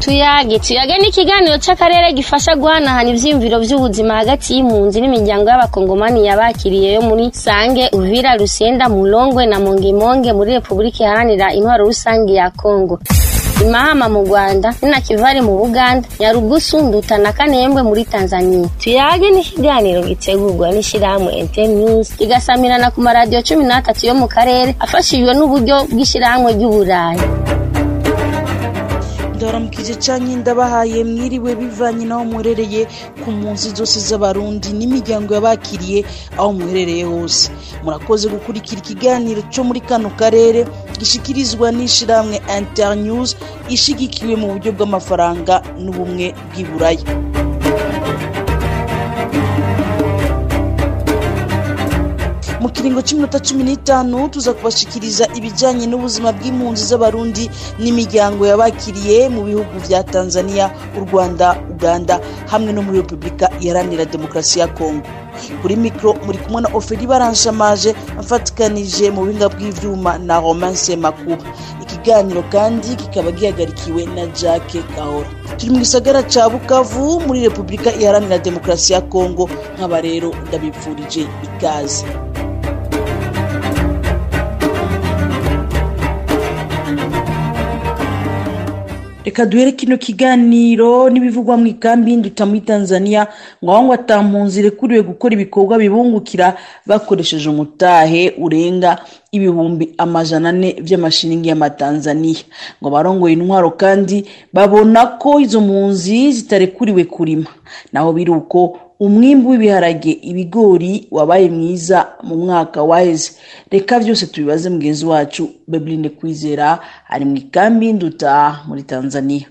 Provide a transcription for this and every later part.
tuyage tuyage ni ikiganiro c'akarere gifasha guhanahana ivyiyumviro vy'ubuzima hagati y'impunzi n'imiryango y'abakongomani yabakiriye yo muri sange uvira rusenda mulongwe na mongemonge muri repubulika iharanira intwaro rusange ya kongo imahama mu rwanda ninakivari mu buganda nyarugusu nduta na kanembwe muri tanzania tuyage ni ikiganiro gitegurwa n'ishirahamwe ente news kigasamirana ku maradiyo cumi n'atatu yo mu karere afashijwe n'uburyo bw'ishirahamwe ry'uburayi ndaramukije canke ndabahaye mwiriwe bivanye n'aho muherereye ku mpunzi zose z'abarundi n'imiryango yabakiriye aho muherereye hose murakoze gukurikira ikiganiro co muri kano karere gishikirizwa n'ishirahamwe internews ishigikiwe mu buryo bw'amafaranga n'ubumwe bw'iburaya mu kiringo cy'iminota cumi n'itanu tuza kubashikiriza ibijyanye n'ubuzima bw'impunzi z'abarundi n'imiryango yabakiriye mu bihugu vya tanzania u rwanda uganda hamwe no muri repubulika iharanira demokarasi ya kongo kuri mikoro muri kumwe na oferi baranshamaje mfatikanije mu buhinga bw'ivyuma na romance makuba ikiganiro kandi kikaba gihagarikiwe na jacke kahora turi mu gisagara ca bukavu muri repubulika iharanira demokarasi ya kongo nk'aba rero ndabipfurije ikaze reka duhere kino kiganiro n'ibivugwa mu ikambi y'induta muri tanzania ngo aho ngo atampunzi rekuriwe gukora ibikorwa bibungukira bakoresheje umutahe urenga ibihumbi amajana ane by'amashiringi y'amatanzaniya ngo barongoye intwaro kandi babona ko izo mpunzi zitarekuriwe kurima naho biri uko umwimbu w'ibiharage ibigori wabaye mwiza mu mwaka waheze reka byose tubibaze mugenzi wacu bebrine kwizera ari mu ikambi y'induta muri tanzania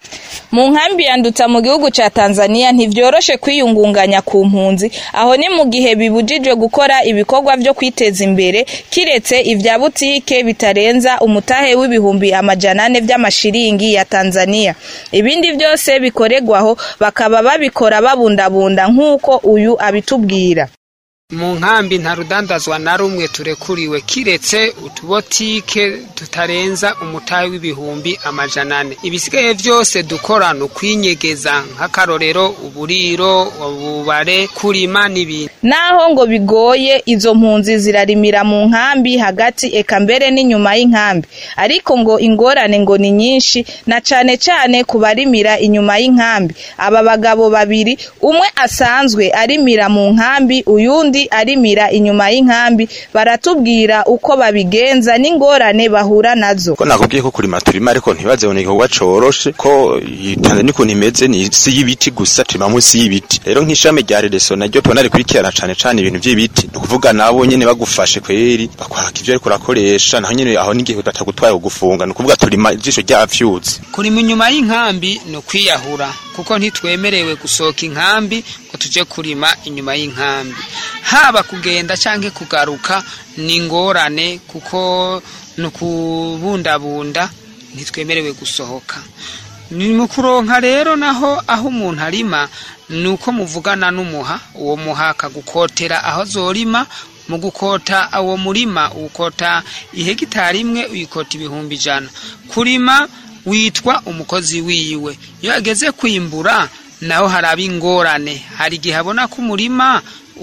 mu nkambi ya nduta mu gihugu ca tanzania ntivyoroshe kwiyungunganya ku mpunzi aho ni mu gihe bibujijwe gukora ibikorwa vyo kwiteza imbere kiretse ivya butike bitarenza umutahe w'ibihumbi amajana ane vy'amashiringi ya tanzania ibindi vyose bikoregwaho bakaba babikora babundabunda nk'uko uyu abitubwira mu nkambi nta rudandazwa na rumwe turekuriwe kiretse utubotike tutarenza umutahe w'ibihumbi amajana ane ibisigaye vyose dukora ni ukwinyegeza nk'akarorero uburiro ububare kurima n'ibindi naho ngo bigoye izo mpunzi zirarimira mu nkambi hagati eka mbere n'inyuma y'inkambi ariko ngo ingorane ngo ni nyinshi na cane cane ku barimira inyuma y'inkambi aba bagabo babiri umwe asanzwe arimira mu nkambi uyundi arimira inyuma y'inkambi baratubwira uko babigenza n'ingorane bahura nazo ko nakubwiye ko kurima turima ariko ntibaze ni igikorwa coroshe ko Tanzania ukuntu imeze ni isi y'ibiti gusa turima munsi y'ibiti rero nk'ishami rya rereso naryo tubona rikurikirana cane cane ibintu vy'ibiti ni ukuvuga nabo nyene bagufashe kweri bakwaka ivyo ariko urakoresha naho nyene aho n'igihe batagutwaye kugufunga ni ukuvuga turima ijisho ryafyutse kurima inyuma y'inkambi ni ukwiyahura kuko ntitwemerewe gusohoka inkambi ngo tuje kurima inyuma y'inkambi haba kugenda canke kugaruka ni ingorane kuko ni ukubundabunda ntitwemerewe gusohoka ni mu kuronka rero naho aho umuntu arima ni uko muvugana n'umuha uwo muha akagukotera aho zorima mu gukota uwo murima ukota ihegitari imwe uyikota ibihumbi ijana kurima witwa umukozi wiwe iyo ageze kwimbura naho haraba ingorane hari igihe abona ko umurima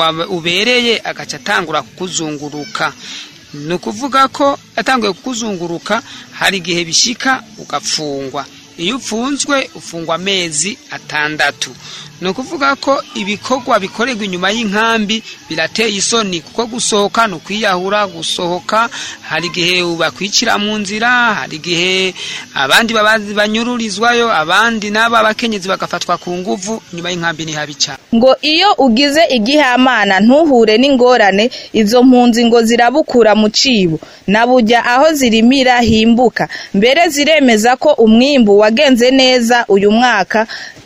ubereye agaca atangura kukuzunguruka ni ukuvuga ko atanguye kukuzunguruka hari igihe bishika ugapfungwa iyo upfunzwe ufungwa amezi atandatu ni ukuvuga ko ibikorwa bikorerwa inyuma y'inkambi birateye isoni kuko gusohoka ni ukwiyahura gusohoka hari igihe bakwicira mu nzira hari igihe abandi banyururizwayo abandi n'abo abakenyezi bagafatwa ku nguvu inyuma y'inkambi ni habi cyane ngo iyo ugize igihamana ntuhure n'ingorane izo mpunzi ngo zirabukura mu cibo na burya aho zirimira himbuka mbere ziremeza ko umwimbu wagenze neza uyu mwaka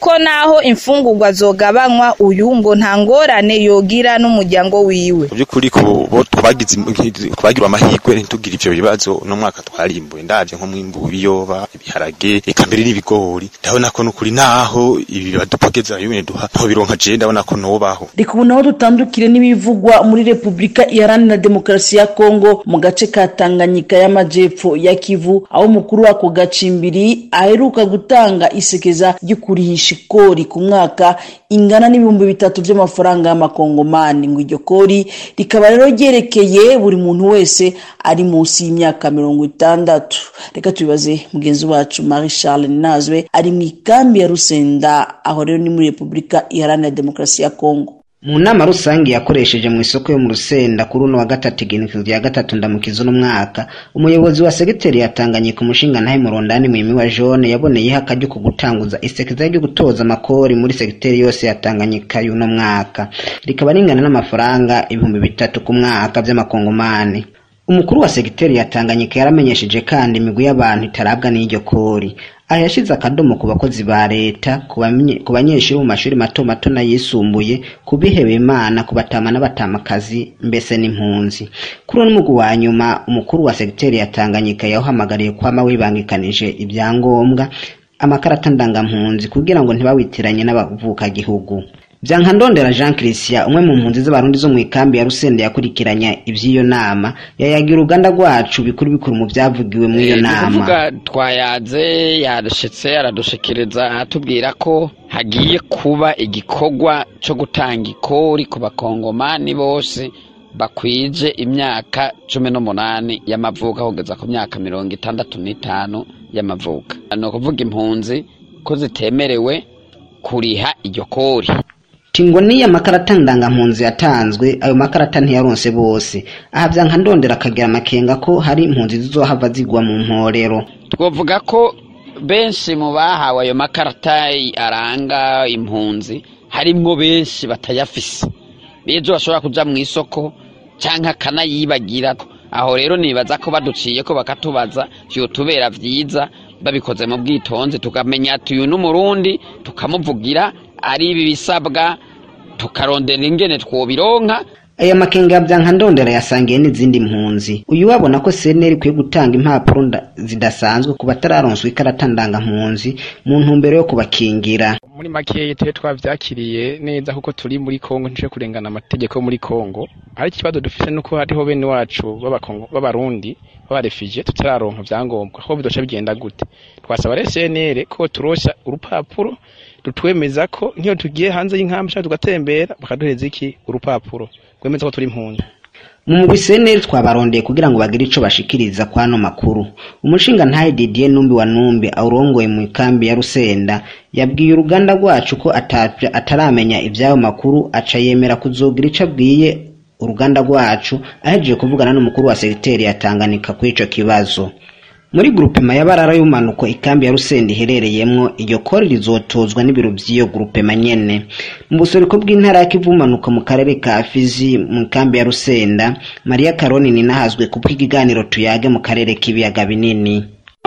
ko naho imfungurwa zogabanywa uyu ngo nta ngorane yogira n'umuryango wiwe mu by'ukuri ku bo twagize twagira amahirwe ntitugire ivyo bibazo uno mwaka twarimbuye ndavye nko mwimbu ibiyoba ibiharage eka mbere n'ibigori ndabona ko nukuri naho ibi badupogeza bimwe duha nto bironka je ndabona ko nobaho reka ubu naho dutandukire n'ibivugwa muri repubulika iharanira demokarasi ya kongo mu gace ka tanganyika y'amajepfo ya kivu aho umukuru wako gacimbiri aheruka gutanga isekeza ryo kurihisha ikori ku mwaka ingana n'ibihumbi bitatu by'amafaranga y'amakongomani ngo iryo kori rikaba rero ryerekeye buri muntu wese ari munsi y'imyaka mirongo itandatu reka tubibaze mugenzi wacu marie charles nazwe ari mu ikambi ya rusenda aho rero ni muri repubulika iharanira demokarasi ya kongo mu nama rusange yakoresheje mu isoko yo mu rusenda kuri uno wa gatatu igenekerezo rya gatatu ndamukiza uno mwaka umuyobozi wa segiteri yatanganye ku mushinga ntahe murondani mwimi wa jone yaboneyeho akaryo ko gutanguza isekeza ryo gutoza amakori muri segiteri yose ya tanganyika y'uno mwaka rikaba ringana n'amafaranga ibihumbi bitatu ku mwaka by'amakongomani umukuru wa segiteri ya tanganyika yaramenyesheje kandi imigwi y'abantu itarabwa n'iryo kori aha yashyize akadomo ku bakozi ba leta ku banyeshuri mu mashuri mato mato n'ayisumbuye ku bihebeye imana ku batama n'abatamakazi mbese n'impunzi kuri uno mugwi wa nyuma umukuru wa segiteri ya tanganyika yawuhamagariye kwama wibangikanije ibyangombwa amakarata ndangampunzi kugira ngo ntibawitiranye n'abavukagihugu Byankandondera Jean Christian umwe mu mpunzi z'abarundi zo mu ikambi ya Rusende yakurikiranya ivy'iyo nama yayagira uruganda rwacu bikuru bikuru mu byavugiwe muri iyo nama kuvuga twayaze yadushitse aradushikiriza atubwira ko hagiye kuba igikorwa cyo gutanga ikori ku bakongomani bose bakwije imyaka cumi n'umunani y'amavuka kugeza ku myaka mirongo itandatu n'itanu y'amavuka ni ukuvuga impunzi ko zitemerewe kuriha iryo kori tingo niyo amakarata ndangampunzi yatanzwe ayo makarata ntiyaronse bose aha byanka ndondera akagira amakenga ko hari impunzi zizohava zigwa mu mporero twavuga ko benshi mu bahawe ayo makarata aranga impunzi harimwo benshi batayafise bejo bashobora kuja mu isoko canke akanayibagira aho rero nibaza ko baduciye ko bakatubaza vyotubera vyiza babikoze mu bwitonzi tukamenya ati uyu n'umurundi tukamuvugira ari ibi bisabwa tukarondera ingene twobironka aya makenga ya byanka ndondera yasangiye n'izindi mpunzi uyu wabona ko seneri ikwiye gutanga impapuro zidasanzwe ku batararonswa ikarata ndangampunzi mu ntumbero yo kubakingira muri makeya tube twavyakiriye neza kuko turi muri kongo ntije kurengana amategeko muri kongo ariko ikibazo dufise nuko hariho bene wacu b'abarundi b'abarefugye tutararonka vyangombwa aho bidoca bigenda gute twasaba rero senere ko turosha urupapuro rutwemeza ko nk'iyo tugiye hanze y'inkambi cyangwa tugatembera bakaduhereza iki urupapuro rwemeza ko turi impunzi mu mugwi seneri twabarondeye kugira ngo bagire ico bashikiriza kwano makuru umushinga ntahe Didier Numbi wa Numbi awurongoye mu ikambi ya Rusenda yabwiye uruganda rwacu ko ataramenya ivy'ayo makuru aca yemera kuzogira ico abwiye uruganda rwacu ahejeje kuvugana n'umukuru wa segiteri ya Tanganyika kuri ico kibazo muri grupema y'abarara y'umanuko ikambi ya Rusenda iherereyemwo iryo kori rizotozwa n'ibiro by'iyo grupema nyene mu busoreko bw'intara ya Kivu umanuka mu karere ka Fizi mu ikambi ya Rusenda Maria Karoni ninahazwe kubwo ikiganiro tuyage mu karere k'ibiyaga binini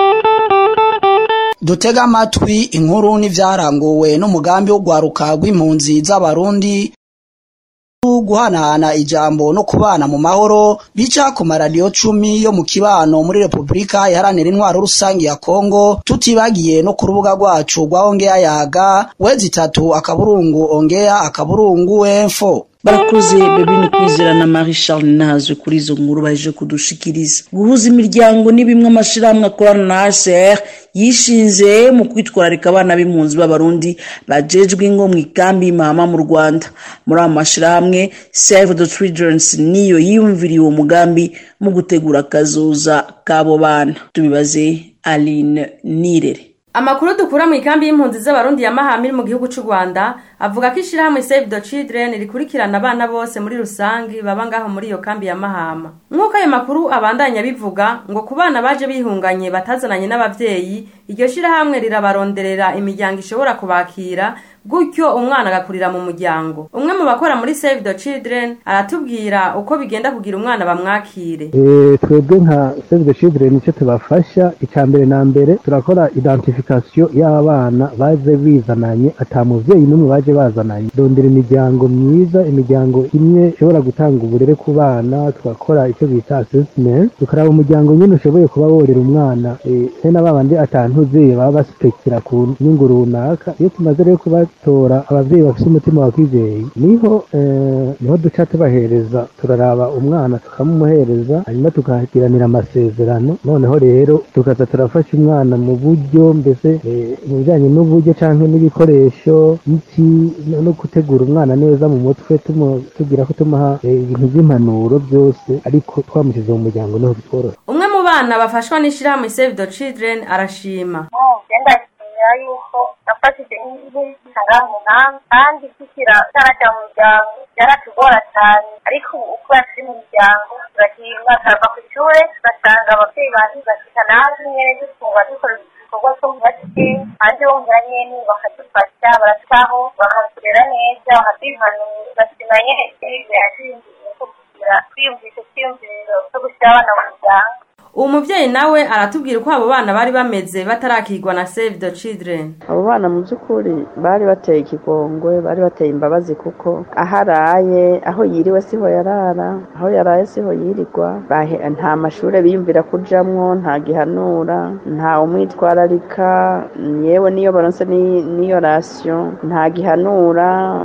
dutega amatwi inkuru n'ivyaranguwe n'umugambi wo gwaruka rw'impunzi z'abarundi guhanahana ijambo no kubana mu mahoro bica ku maradiyo cumi yo mu kibano muri repubulika iharanira intwaro rusange ya kongo tutibagiye no ku rubuga rwacu rwa ongeya yaga wezi itatu akaburungu ongeya akaburungu enfo barakoze bebini kwizera na marie charles nazwe kuri izo nkuru baje kudushikiriza guhuza imiryango ni bimwe amashirahamwe akorana na hcr yishinze mu kwitwararika abana b'impunzi b'abarundi bajejwe ingo mu ikambi y'imahama mu rwanda muri ayo mashirahamwe save the childrens niyo yiyumviriye uwo mugambi mu gutegura akazoza k'abo bana tubibaze aline nirere amakuru dukura mu ikambi y'impunzi z'abarundi ya mahama iri mu gihugu cy'u rwanda avuga ko ishyirahamwe save the children rikurikirana abana bose muri rusange baba ngaho muri iyo kambi ya mahama nk'uko ayo makuru abandanya bivuga ngo ku bana baje bihunganye batazananye n'ababyeyi iryo shyirahamwe rirabaronderera imiryango ishobora kubakira gutyo umwana agakurira mu muryango umwe mu bakora muri save the children aratubwira uko bigenda kugira umwana bamwakire twebwe nka save the children icyo tubafasha icya mbere na mbere turakora identification y'abana baje bizananye ata muvyeyi n'umwe baje bazananye dondera imiryango myiza imiryango imwe ishobora gutanga uburere ku bana tugakora icyo bita assessment tukaraba umuryango nyine ushoboye kuba worera umwana se na babandi atantuze baba basuspektira ku nyungu runaka iyo tumaze rero kubatora abavyeyi bafite umutima wa kivyeyi niho niho duca tubahereza turaraba umwana tukamumuhereza hanyuma tukagiranira amasezerano noneho rero tukaza turafasha umwana mu buryo mbese mu bijyanye n'uburyo cyangwa n'ibikoresho iki no gutegura umwana neza mu mutwe tugira ko tumuha ibintu by'impanuro byose ariko twamushyize mu muryango niho bitworoha umwe mu bana bafashwa n'ishyirahamwe save the children arashima ndashimira yuko nafashije nk'intara mu nkambi kandi kikira cyarajya mu muryango byaratugora cyane ariko ubu uko turi mu muryango turashima turava ku ishuri tugasanga ababyeyi bantu bashika natwe nyine dufungura dukora ibikorwa two mu bake kandi bongera nyine bakadufasha barataho bakaturera neza bakaduhanura ugashima nyine yashingiye ko kugira twiyumvishe twiyumviro cyo gushyira abana mu muryango uwo muvyeyi nawe aratubwira uko abo bana bari bameze batarakirwa na save the children abo bana mu by'ukuri bari bateye ikigongwe bari bateye imbabazi kuko aho araye aho yiriwe siho yarara aho yaraye siho yirirwa nta mashuri biyumvira kujamwo nta gihanura nta umwitwararika yewe niyo baronse n'iyo rasiyo nta gihanura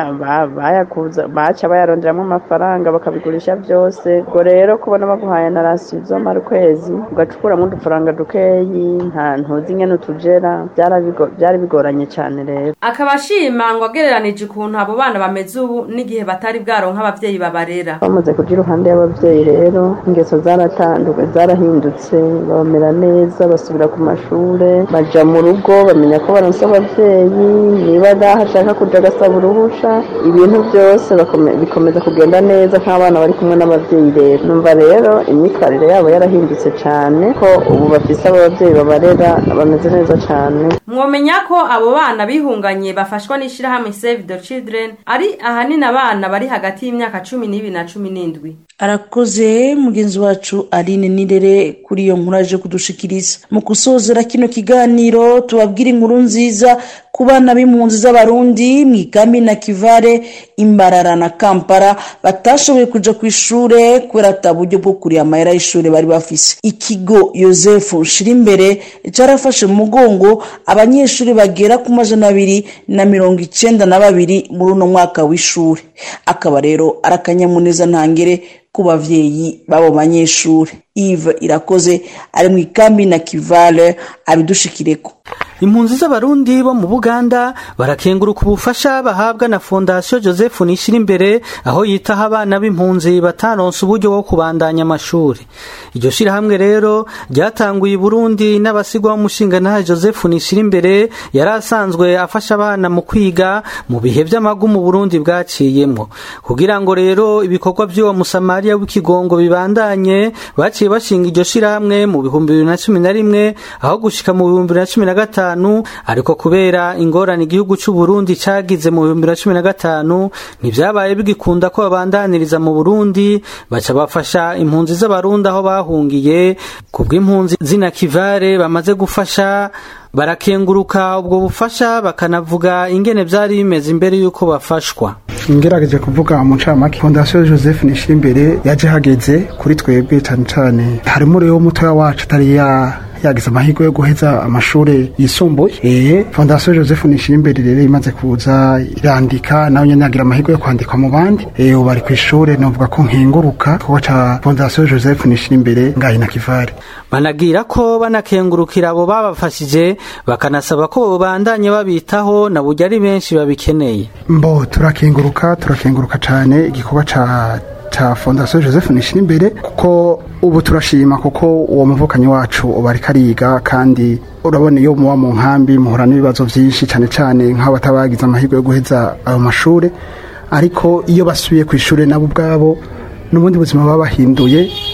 baca bayaronderamo amafaranga bakabigurisha byose ubwo rero kubona baguhaye na rasiyo uzomara ukwezi kwezi ugacukuramo udufaranga dukeyi nta ntuzi nyene utujera byari bigoranye cyane rero akaba ashima ngo agereranije ukuntu abo bana bameze ubu n'igihe batari bwaronka abavyeyi babarera bamaze kuja iruhande y'abavyeyi rero ingeso zaratanduwe zarahindutse bamera neza basubira ku mashure baja mu rugo bamenya ko baronse abavyeyi niba daho ashaka kuja agasaba uruhusha ibintu byose bikomeza kugenda neza nk'abana bari kumwe n'abavyeyi rero numva rero imyitwarire yabo yarahindutse bihindutse cyane ko ubu bafise ababyeyi babarera bameze neza cyane mwomenya ko abo bana bihunganye bafashwa n'ishyirahamwe save the children ari ahanini abana bari hagati y'imyaka cumi n'ibiri na cumi n'indwi arakoze mugenzi wacu aline nirere kuri iyo nkuru aje kudushikiriza mu gusozera kino kiganiro tubabwire inkuru nziza ku bana b'impunzi z'abarundi mu ikambi na kivare imbarara na kampala batashoboye kuja ku ishure kubera ata buryo bwo kuriha amahera y'ishure bari bafise ikigo yosefu nshirimbere carafashe mu mugongo abanyeshuri bagera ku majana abiri na mirongo icenda na babiri muri uno mwaka w'ishure akaba rero ari akanyamuneza ntangere ku bavyeyi b'abo banyeshuri ive irakoze ari mu ikambi na kivale abidushikireko impunzi z'abarundi bo mu buganda barakenguruka ubufasha bahabwa na fondasiyo joseph nishira imbere aho yitaho abana b'impunzi bataronse uburyo bwo kubandanya amashuri iryo shirahamwe rero ryatanguye i burundi n'abasigwa b'umushingantahe joseph nishira imbere yari asanzwe afasha abana mu kwiga mu bihe by'amagu mu burundi bwaciyemwo kugira ngo rero ibikorwa by'uwo musamariya w'ikigongo bibandanye baciye bashinga iryo shirahamwe mu bihumbi bibiri na cumi na rimwe aho gushika mu bihumbi bibiri na cumi na gatanu ariko kubera ingorane igihugu cy'u Burundi cagize mu bihumbi bibiri na cumi na gatanu ntibyabaye bigikunda ko babandaniriza mu Burundi baca bafasha impunzi z'abarundi aho bahungiye ku bw'impunzi zina kivare bamaze gufasha barakenguruka ubwo bufasha bakanavuga ingene byari bimeze imbere y'uko bafashwa ngerageje kuvuga mu ncamake fondasiyo joseph nishira imbere yaje hageze kuri twebwe cyane cyane harimo rero mutoya wacu atari ya yagize amahirwe yo guheza amashuri yisumbuye eh fondasiyo joseph nishira imbere rero imaze kuza irandika nawe nyene yagira amahirwe yo kwandikwa mu bandi eh ubu bari ku ishuri novuga ko nkenguruka kuko ca fondasiyo joseph nishira imbere ngayi na kivare banagira ko banakengurukira abo babafashije bakanasaba ko bandanye babitaho na burya ari benshi babikeneye mbo turakenguruka turakenguruka cyane igikorwa ca ca fondasiyo joseph nishira imbere kuko ubu turashima kuko uwo muvukanyi wacu ubu ariko ariga kandi urabona iyo muba mu nkambi muhura n'ibibazo byinshi cyane cyane nk'abatabagize amahirwe yo guheza ayo mashuri ariko iyo basubiye ku ishuri nabo ubwabo n'ubundi buzima baba bahinduye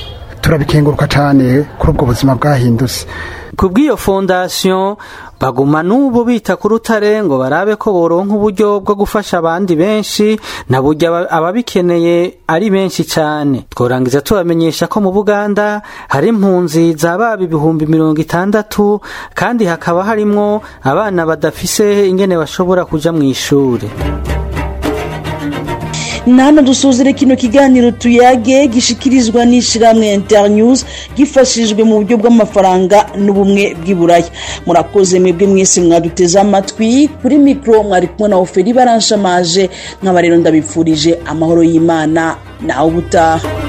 turabikenguruka cyane kuri ubwo buzima bwahindutse ku bw'iyo fondasiyo baguma n'ubu bita ku rutare ngo barabe ko boronka uburyo bwo gufasha abandi benshi na burya ababikeneye ari benshi cyane tworangiza tubamenyesha ko mu buganda hari impunzi za baba ibihumbi mirongo itandatu kandi hakaba harimwo abana badafise ingene bashobora kuja mu ishuri nano dusuzire kino kiganiro tuyage gishikirizwa n'ishiramwe internews gifashijwe mu buryo bw'amafaranga n'ubumwe bw'iburaya murakoze mwebwe mwese mwaduteze amatwi kuri mikoro mwari kumwe na oferi baranshamaje nk'aba rero ndabipfurije amahoro y'imana nawe ubutaha